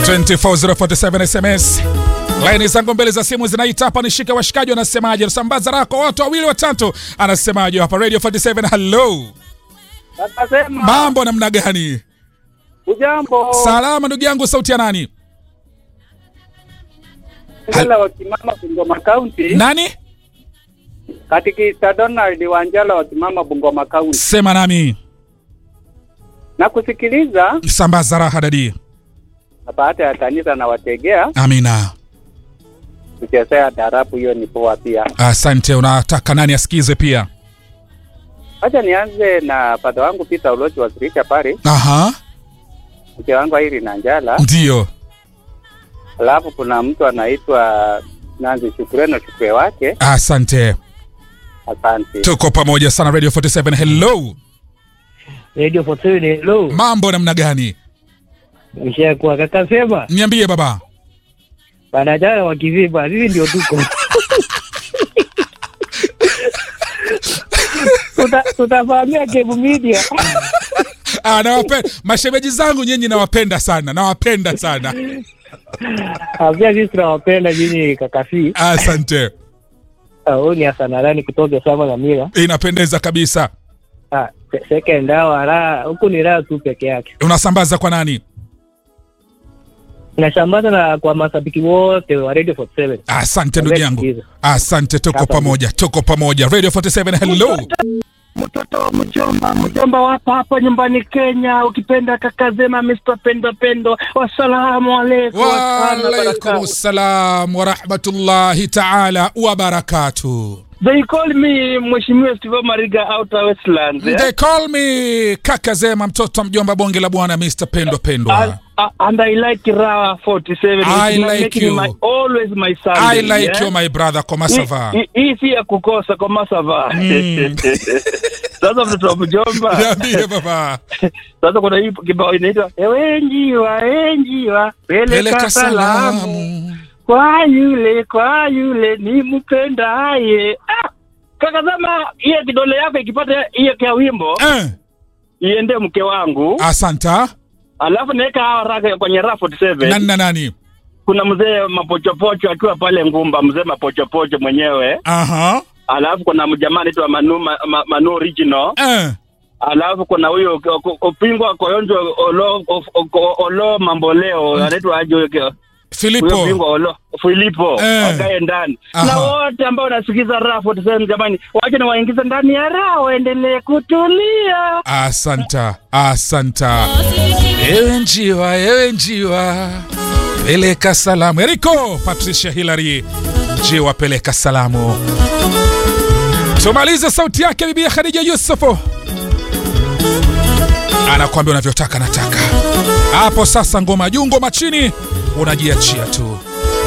24047 SMS. Laini zangu mbele za simu zinaita hapa, nishike washikaji wanasemaje? Nasambaza raha kwa watu wawili watatu, anasemaje hapa Radio 47? Hello, Akasema mambo namna gani? ujambo, Salama ndugu yangu, sauti ya nani? Wanjala wakimama Bungoma County, Nani? katikista Donald Wanjala wakimama Bungoma County, Sema nami. na kusikiliza Sambaza raha dadi. na baada ya kanisa na wategea Amina. kuchezea darabu, hiyo ni poa pia. Asante. Unataka nani asikize pia? Acha nianze na padha wangu Peter Ulochi wa Sirika pale, Aha, mke wangu Airi na Njala, ndio. alafu kuna mtu anaitwa Nanzi Shukureno Shukwe wake. Asante, Asante. tuko pamoja sana. Radio 47. Hello, Radio 47 hello. mambo namna gani? Nishakuwa kaka sema Niambie baba. wanajana wakivipa sisi ndio tuko. Tuta tutafahamia Kebu Media. Ah, nawapenda mashemeji zangu nyinyi, nawapenda sana, nawapenda sana. Pia sisi tunawapenda nyinyi kaka si. Asante, Ah, Huyu ni Hasanarani kutoka Sama na Mira. inapendeza kabisa. Ah, se- second hour raha huku ni raha tu peke yake. Unasambaza kwa nani? Nashambaza na kwa mashabiki wote wa Radio 47. Asante ndugu yangu, Sikiza. asante. Tuko Asante. pamoja, tuko pamoja. Radio 47. Hello, mtoto wa mjomba mjomba wapo hapa nyumbani Kenya, ukipenda kaka Zema, Mr. Pendo Pendo, wassalamu alaikum. waalaikum salam warahmatullahi taala wabarakatuh. They call me Mheshimiwa Steve Mariga Outer Westlands. eh? They call me kaka Zema, mtoto wa mjomba bonge la bwana, Mr. Pendwa And, Pendwa. uh, and I like Raha 47. I It's like making you. My, always my Sunday. I like yeah? you my brother, komasava. Hii- hii si ya kukosa kwa masava. Mm. Sasa mtoto wa mjomba. Niambie baba, Sasa kuna hii kibao inaitwa ewe njiwa, ewe njiwa, peleka peleka salamu salamu. kwa yule kwa yule ni mpendaye. Ah, kaka zama hiyo kidole yako ikipata hiyo kia wimbo Eh, iende mke wangu, asanta. alafu naweka hawa raka kwenye raha 47 Nani na nani? kuna mzee mapochopocho akiwa pale Ngumba, mzee mapochopocho mwenyewe, Aha. alafu kuna mjamaa anaitwa Manu, ma, ma, Manu original Eh, alafu kuna huyo ko- ko- Opingwa Koyonjo Olo, o- o- Olo Mamboleo anaitwa aje huyo huyo Filipo. bingwa Olo Filipo Eh. wakae ndani Aha. na wote ambao wanasikiza raha 47 jamani, wache na waingize ndani ya raha waendelee kutulia. Asanta, asanta. Ewe njiwa, ewe njiwa, peleka salamu. Eriko Patricia Hilary, njiwa peleka salamu. Tumalize sauti yake bibi ya Khadija Yusufu, anakuambia unavyotaka nataka. Hapo sasa, ngoma juu ngoma chini, unajiachia tu.